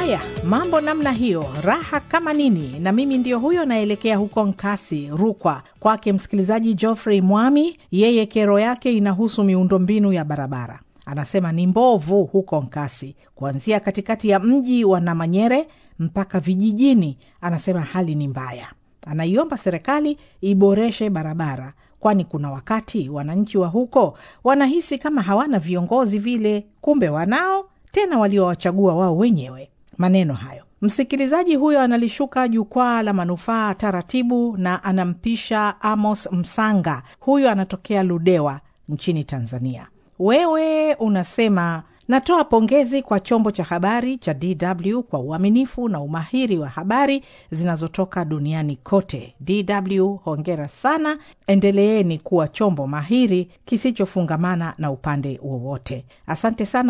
Haya, mambo namna hiyo, raha kama nini. Na mimi ndio huyo naelekea huko Nkasi, Rukwa, kwake msikilizaji Geoffrey Mwami. Yeye kero yake inahusu miundombinu ya barabara. Anasema ni mbovu huko Nkasi, kuanzia katikati ya mji wa Namanyere mpaka vijijini. Anasema hali ni mbaya. Anaiomba serikali iboreshe barabara, kwani kuna wakati wananchi wa huko wanahisi kama hawana viongozi vile, kumbe wanao, tena waliowachagua wao wenyewe. Maneno hayo msikilizaji huyo analishuka jukwaa la manufaa taratibu, na anampisha Amos Msanga. Huyo anatokea Ludewa nchini Tanzania. Wewe unasema natoa pongezi kwa chombo cha habari cha DW kwa uaminifu na umahiri wa habari zinazotoka duniani kote. DW hongera sana, endeleeni kuwa chombo mahiri kisichofungamana na upande wowote. Asante sana.